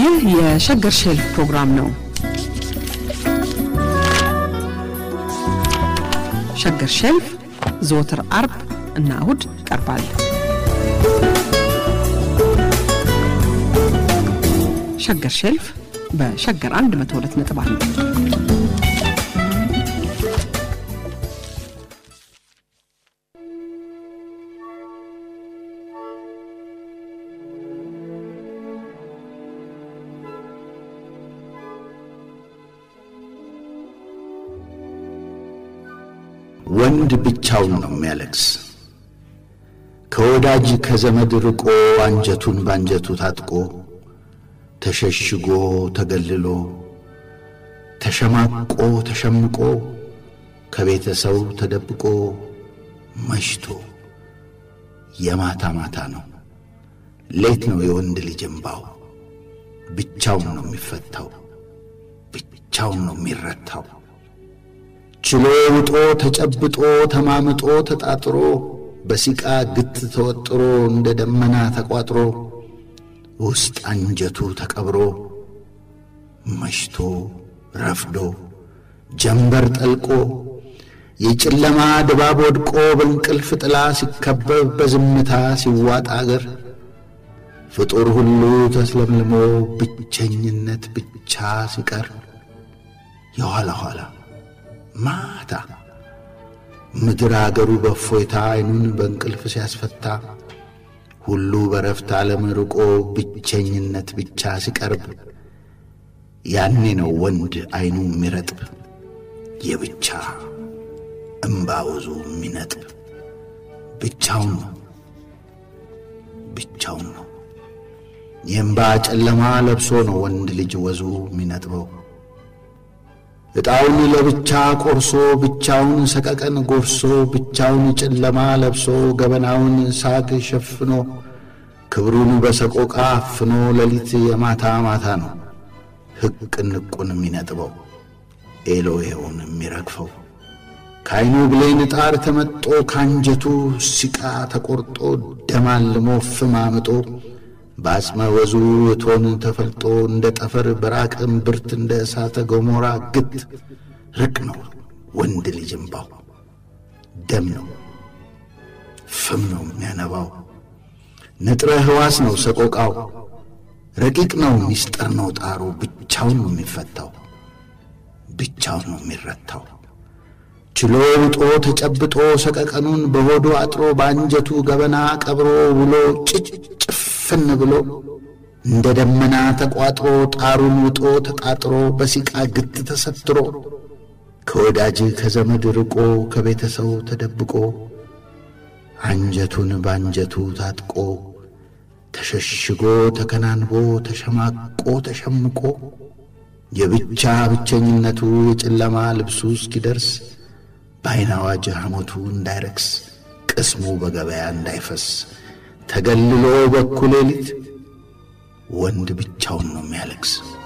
ይህ የሸገር ሼልፍ ፕሮግራም ነው። ሸገር ሼልፍ ዘወትር አርብ እና እሁድ ይቀርባል። ሸገር ሼልፍ በሸገር 102 ነጥብ አንድ ወንድ ብቻውን ነው የሚያለቅስ። ከወዳጅ ከዘመድ ርቆ አንጀቱን ባንጀቱ ታጥቆ ተሸሽጎ ተገልሎ ተሸማቆ ተሸምቆ ከቤተሰው ተደብቆ መሽቶ የማታ ማታ ነው ሌት ነው የወንድ ልጅ እምባው። ብቻውን ነው የሚፈታው፣ ብቻውን ነው የሚረታው። ችሎ ውጦ ተጨብጦ ተማምጦ ተጣጥሮ በሲቃ ግት ተወጥሮ እንደ ደመና ተቋጥሮ ውስጥ አንጀቱ ተቀብሮ መሽቶ ረፍዶ ጀንበር ጠልቆ የጨለማ ድባብ ወድቆ በእንቅልፍ ጥላ ሲከበብ በዝምታ ሲዋጥ አገር ፍጡር ሁሉ ተስለምልሞ ብቸኝነት ብቻ ሲቀር የኋላ ኋላ ማታ ምድር አገሩ በእፎይታ ዓይኑን በእንቅልፍ ሲያስፈታ ሁሉ በረፍት ዓለም ርቆ ብቸኝነት ብቻ ሲቀርብ ያኔ ነው ወንድ ዓይኑ የሚረጥብ የብቻ እምባ ወዙ የሚነጥብ ብቻውን ነው ብቻውን ነው የእምባ ጨለማ ለብሶ ነው ወንድ ልጅ ወዙ የሚነጥበው ዕጣውን ለብቻ ቆርሶ ብቻውን ሰቀቀን ጎርሶ ብቻውን ጨለማ ለብሶ ገበናውን ሳግ ሸፍኖ ክብሩን በሰቆቃ አፍኖ ሌሊት የማታ ማታ ነው ሕቅ ንቁን የሚነጥበው ኤሎሄውን የሚረግፈው ከዐይኑ ብሌን ጣር ተመጦ ካንጀቱ ሲቃ ተቈርጦ ደማልሞ ፍም አምጦ በአጽመ ወዙ እቶን ተፈልጦ እንደ ጠፈር በራቀ እምብርት እንደ እሳተ ገሞራ ግት ርቅ ነው ወንድ ልጅ እምባው ደም ነው ፍም ነው የሚያነባው ንጥረ ሕዋስ ነው ሰቆቃው ረቂቅ ነው ሚስጥር ነው ጣሩ ብቻውን ነው የሚፈታው ብቻውን ነው የሚረታው ችሎ ውጦ ተጨብጦ ሰቀቀኑን በሆዱ አጥሮ በአንጀቱ ገበና ቀብሮ ውሎ ጭጭፍን ብሎ እንደ ደመና ተቋጥሮ ጣሩን ውጦ ተጣጥሮ በሲቃ ግት ተሰትሮ ከወዳጅ ከዘመድ ርቆ ከቤተሰው ተደብቆ አንጀቱን ባንጀቱ ታጥቆ ተሸሽጎ ተከናንቦ ተሸማቆ ተሸምቆ የብቻ ብቸኝነቱ የጨለማ ልብሱ እስኪደርስ በዐይን አዋጅ ሐሞቱ እንዳይረክስ ቅስሙ በገበያ እንዳይፈስ ተገልሎ በኩል ሌሊት ወንድ ብቻውን ነው የሚያለቅስ።